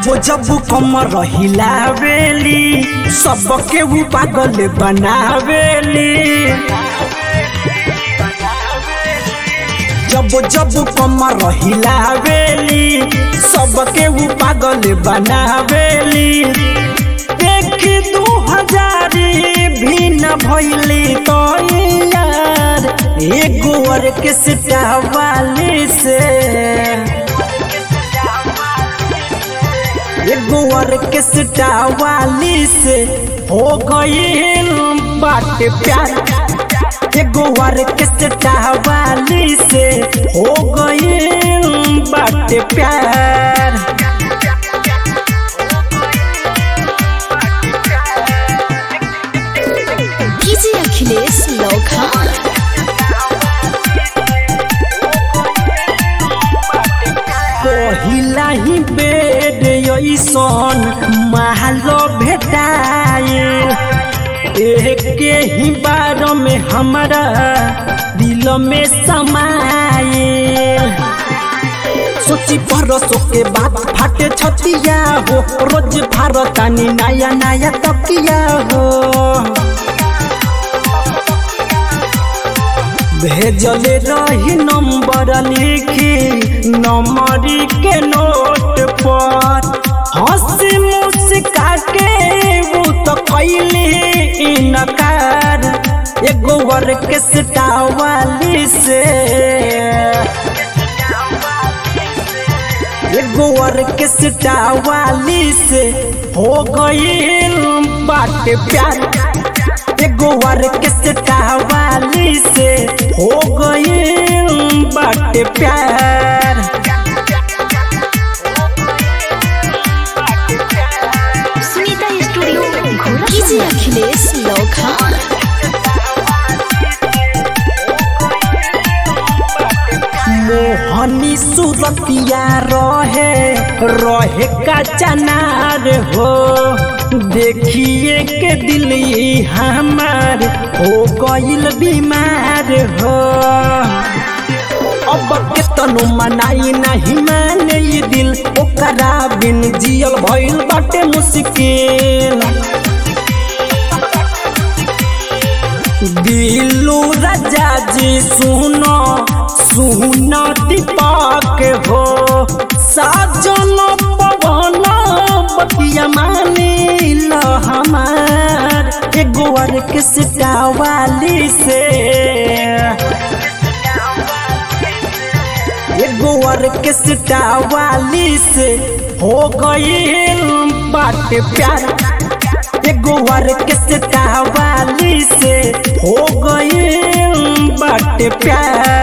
जब जब कम रहिला बेली सबके ऊ पागल बनावेली जब जब कम रहिला बेली सबके ऊ पागल बनावेली एक दू हजारी भी न भैली तो यार एगो ऑर्केस्ट्रा वाली से एगो ऑर्केस्ट्रा वाली से हो गई बात प्यार एगो ऑर्केस्ट्रा वाली से हो गई बात प्यार डीजे अखिलेश लौखान पहिला ही बेड ऐसन महलो भेटाए एक ही बार में हमारा दिल में समाए सोची परसों के बाद फाटे छतिया हो रोज भारतानी नया नया तकिया हो भेजले रही नंबर लिखी नंबरी के नोट पर हंसी मुस्का के वो तो कैली इनकार एगो ऑर्केस्ट्रा वाली से एगो ऑर्केस्ट्रा वाली से हो गई बात प्यार एगो ऑर्केस्ट्रा वाली से हो गई बात प्यार सुनीता स्टूडियो डीजे अखिलेश लौखान मोहनी सुरतिया रहे रहे का चनार हो देखिए के दिल ई हमार हो गइल बीमार हो अब के तनु मनाई नहीं माने ये दिल ओकरा बिन जियल भइल बाटे मुश्किल दिलू राजा जी सुनो सुनो दीपक हो साजन पवन बतिया मानिल हमार एगो ऑर्केस्ट्रा वाली से एगो ऑर्केस्ट्रा वाली से हो गई बात प्यार एगो ऑर्केस्ट्रा वाली से हो गई बात प्यार